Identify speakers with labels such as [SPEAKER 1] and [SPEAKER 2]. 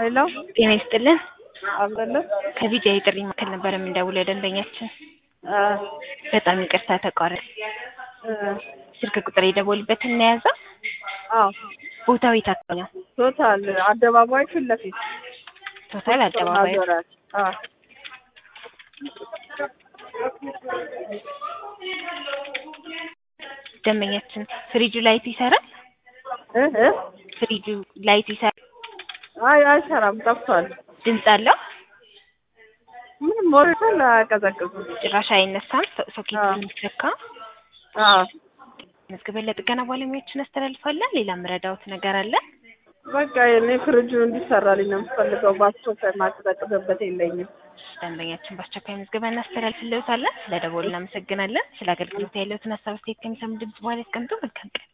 [SPEAKER 1] ሄሎ
[SPEAKER 2] ጤና ይስጥልን።
[SPEAKER 1] አብደለ
[SPEAKER 2] ከቪዲዮ የጥሪ ማዕከል ነበር የምንደውለው ደንበኛችን።
[SPEAKER 1] አ
[SPEAKER 2] በጣም ይቅርታ ተቋረጠ።
[SPEAKER 1] እ
[SPEAKER 2] ስልክ ቁጥር የደወሉበትን እናያዘው።
[SPEAKER 1] አዎ
[SPEAKER 2] ቦታው የት አካባቢ ነው?
[SPEAKER 1] ቶታል አደባባይ ፊት ለፊት
[SPEAKER 2] ቶታል አደባባይ።
[SPEAKER 1] አዞራት አ
[SPEAKER 2] ደንበኛችን ፍሪጁ ላይት ይሰራል?
[SPEAKER 1] እ እ
[SPEAKER 2] ፍሪጁ ላይት ይሰራል?
[SPEAKER 1] አይ አይሰራም፣ ጠፍቷል።
[SPEAKER 2] ድምፅ አለው?
[SPEAKER 1] ምንም ሞሪተር አያቀዘቅዝም።
[SPEAKER 2] ጭራሽ አይነሳም? ሶ- ሶኬት
[SPEAKER 1] አዎ።
[SPEAKER 2] የሚሰካ
[SPEAKER 1] አዎ
[SPEAKER 2] መዝግበን ለጥገና ባለሙያዎችን አስተላልፋለን። ሌላ ምረዳውት ነገር አለ?
[SPEAKER 1] በቃ የኔ ፍሪጁ እንዲሰራልኝ ነው የምፈልገው። በአስቸኳይ ማቀዘቅዝበት የለኝም።
[SPEAKER 2] ደንበኛችን በአስቸኳይ መዝግበን እናስተላልፍልዎታለን። ስለ ደወሉ እናመሰግናለን። ስለ አገልግሎት ያለዎትን ሀሳብ አስተያየት ከሚሰሙ ድምጽ በኋላ ያስቀምጡ። መልካም ቀን።